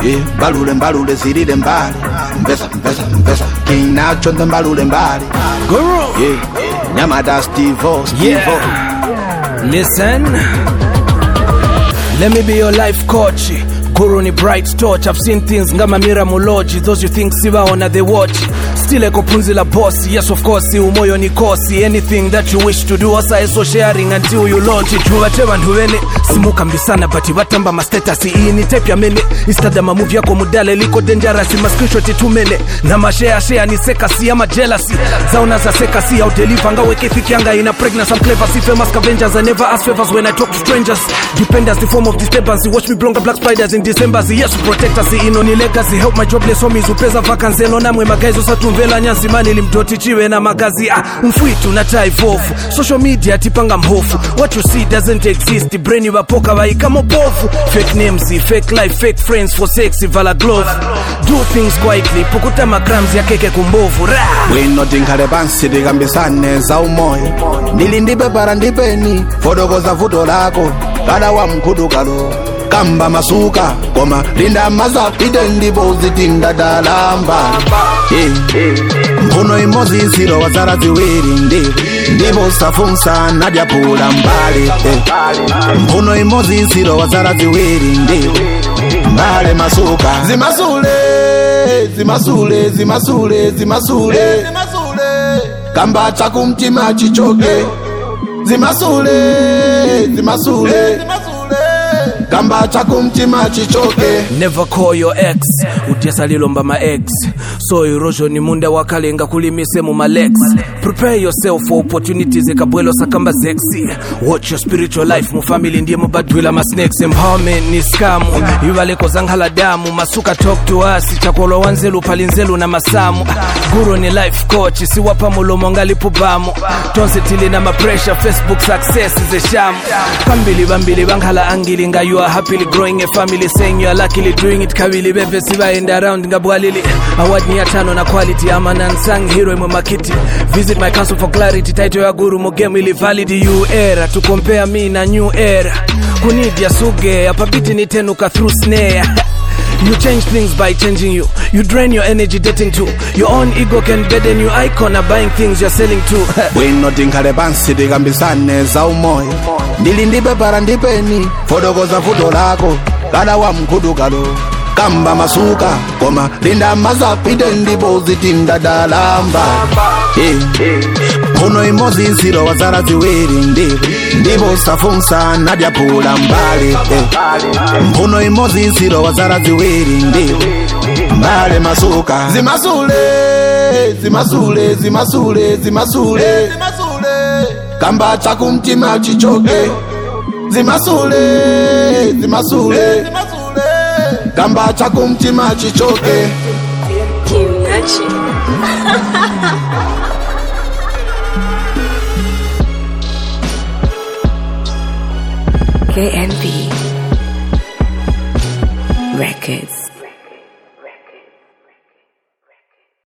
yeah. mbalule mbalule zilile mbali mbesa mbesa mbesa king nacho ndo mbalule mbali Guru. yeah. nyamada stivo stivo Yeah. Listen. Let me be your life coach. Guru ni bright torch. I've seen things ngama mira muloji. Those you think siwaona they watch. Still eko punzi la boss. Yes of course, umoyo ni kosi. Anything that you wish to do, asa eso sharing until you launch it. Tubate bantu bene. Simuka mbisana bati batamba ma status. Iyi ni tape ya mene. Istada ma move yako mudale liko dangerous. Ma screenshot tumene. Na ma share share ni sekasi ama jealousy. Zauna za sekasi au deliver ngawe kethiki yanga ina pregnant. I'm clever, see famous scavengers. I never ask favors when I talk to strangers. Dependence, the form of disturbance. Watch me blonga black spiders in December. Yes, protect us. Ino ni legacy. Help my jobless homies. Upeza vacancy. No namwe magaizo satumvela nyanzi mani limdoti chiwe na magazi. Ah, mfwitu na tai vofu. Social media tipanga mhofu. What you see doesn't exist. Brain wapoka waika mobovu. Fake names, fake life, fake friends for sexy vala glove. Do things quietly. Pukuta makrams ya keke kumbovu. Rah! bwino tinkhale pansi tikambisane za umoyo ndili ndipepara ndipeni fotokoza vuto lako kada wa mkhudukalo kamba masuka koma linda mazapite ndipo zitindadalamba mphuno imodzi iziro wazara ziwiri ndiwo ndipo safunsa nadyapula mbali eh. mphuno imodzi iziro wazara ziwiri ndiwo mbale masuka zimasule zimasule zimasule zimasule kamba chakumtima chichoke zimasule zimasule kamba chakumtima chichoke never call your ex utyesa lilomba ma eggs so erosion ni munda wakalenga kulimise mu malex prepare yourself for opportunities ekabwelo sakamba zexi watch your spiritual life mu family ndiye mubadwila ma snakes empowerment ni skamu ivaleko zanghala damu masuka talk to us chakolwa wanzelu phalinzelu na masamu guru ni life coach siwapa mulomo ngalipubamu tonse tili na mapressure facebook success zeshamu pambili bambili banghala angili nga you are happily growing a family saying you are luckily doing it kabili beve sibaenda around ngabwalili award ni ya tano na quality ama nansang hero imwe makiti visit my council for clarity title ya guru mogemu ili valid you era to compare me na new era kunidia suge apabiti nitenuka through snare You change things by changing you. You drain your energy dating too. Your own ego can burden you. Icon are buying things you're selling too. bwino tinkhale pansi tikambisane za umoyo ndili ndipepara ndipeni fotokoza vuto lako kada wa mkhudukalo kamba masuka koma linda mazapite ndipo zitindadalamba mphuno imodzi iziro wazara ziwiri ndipo ndipo safunsa nadyapula mbali eh. mphuno imodzi iziro wazara ziwiri ndipo mbale masuka zimasule zimasule zimasule zimasule kamba chakumtima chichoke zimasule zimasule kamba chakumtima chichoke Kimnachi. KNB Records.